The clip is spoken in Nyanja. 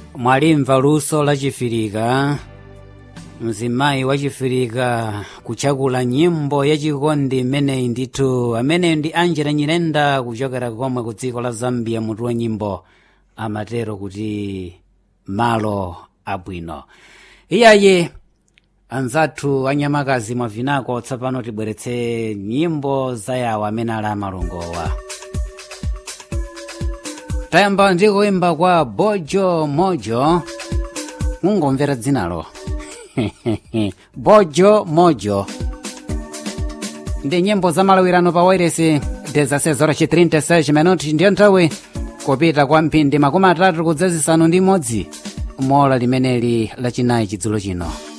mwalimva luso la chifirika mzimayi wa chifirika kuchakula nyimbo yachikondi imeneyi ndithu ameneyo ndi angela nyirenda kuchokera komwe ku dziko la zambia mutu wa nyimbo amatero kuti malo abwino iyaye anzathu anyamakazi mwavinako tsopano tibweretse nyimbo za yawo amene ali amalongowa tayamba ndi kuimba kwa bojo mojo mungomvera dzinalo bojo mojo ndi nyimbo za malawirano pa wairesi 16:36 minuti ndiyo nthawi kupita kwa mphindi makumi atatu kudzazisanu ndi imodzi mola limeneli lachinayi chidzulo chino